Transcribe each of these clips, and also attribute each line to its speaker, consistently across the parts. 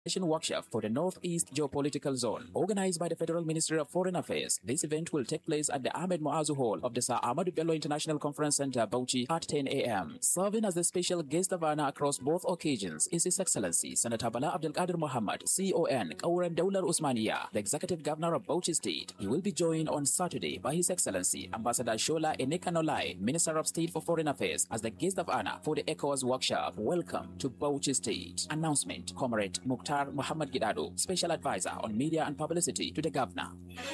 Speaker 1: workshop for the Northeast Geopolitical Zone, organized by the Federal Ministry of Foreign Affairs. This event will take place at the Ahmed Muazu Hall of the Sir Ahmadu Bello International Conference Center, Bauchi, at 10 a.m. Serving as the special guest of honor across both occasions is His Excellency Senator Bala Abdelkader Muhammad, CON, Kauran Daular Usmania, the Executive Governor of Bauchi State. He will be joined on Saturday by His Excellency Ambassador Shola Enekanolai, Minister of State for Foreign Affairs, as the guest of honor for the ECOWAS workshop. Welcome to Bauchi State. Announcement, Comrade Mukhtar Muhammad Gidado, Special Advisor on Media and Publicity to the Governor.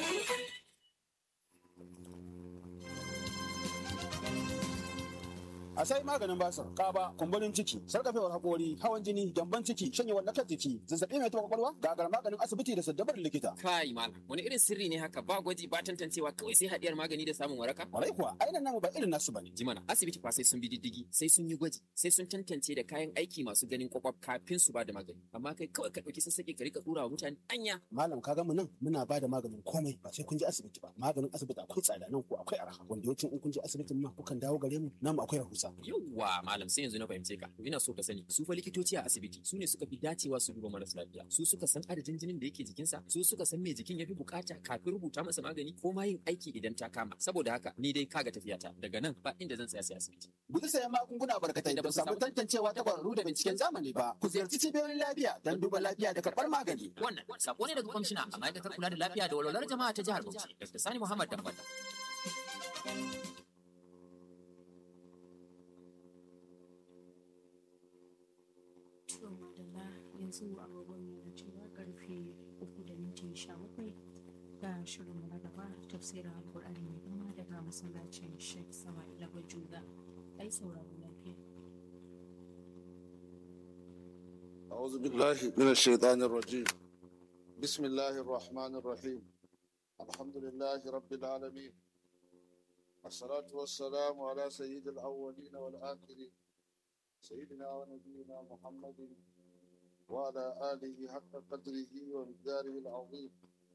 Speaker 2: a sai maganin basir kaba kumburin ciki sarkafewar hakori hawan jini gyamban ciki shanyewar lakar jiki zazzabi mai taɓa kwakwalwa gagar maganin asibiti da saddabar likita
Speaker 3: Kai malam, wani irin sirri ne haka ba gwaji ba tantancewa kawai sai haɗiyar magani da samun waraka?
Speaker 2: kwarai kuwa ainihin namu ba irin nasu bane
Speaker 3: Jimana, asibiti fa sai sun bi diddigi, sai sun yi gwaji, sai sun tantance da kayan aiki masu ganin kwakwaf kafin su ba da magani. Amma kai kawai ka ɗauki sassaƙe ka rika ɗura wa mutane anya.
Speaker 2: malam ka mu nan muna ba da maganin komai ba sai kun je asibiti ba maganin asibiti akwai tsada nan ko akwai arha wanda yawancin in kun je asibitin ma kukan dawo gare mu namu akwai rahusa
Speaker 3: Yawwa malam sai yanzu na fahimce ka. To ina so ka sani, su fa likitoci a asibiti su ne suka fi dacewa su duba marasa lafiya. Su suka san adadin jinin da yake jikinsa, su suka san me jikin ya fi bukata kafin rubuta masa magani ko ma yin aiki idan ta kama. Saboda haka ni dai kaga tafiyata daga nan ba inda zan tsaya sai asibiti.
Speaker 2: guji sayan magunguna barkatai da ba samu tantancewa ta kwararru da binciken zamani ba ku ziyarci cibiyoyin lafiya don duba lafiya da karɓar magani
Speaker 3: Wannan sako ne daga kwamishina a ma'aikatar kula da lafiya da walwalar jama'a ta jihar Bauchi, Dr. Sani Muhammad Dambal.
Speaker 4: To madalla yanzu agogon mu na cewa karfe uku da minti sha bakwai ga shirin na gaba tafsirin alkur'ani mai girma daga masallacin Sheikh Sama'ila Bajuga. Ai sauraro lafiya.
Speaker 5: أعوذ بالله من الشيطان الرجيم بسم الله الرحمن الرحيم الحمد لله رب العالمين الصلاة والسلام على سيد الأولين والآخرين سيدنا ونبينا محمد وعلى آله حق قدره ومقداره العظيم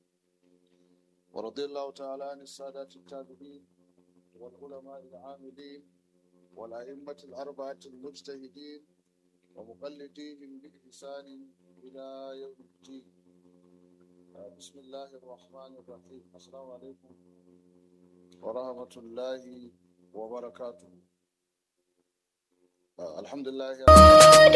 Speaker 5: ورضي الله تعالى عن السادات التابعين والعلماء العاملين والأئمة الأربعة المجتهدين ومقلديهم بإحسان إلى يوم الدين آه، بسم الله الرحمن الرحيم السلام عليكم ورحمة الله وبركاته آه، الحمد لله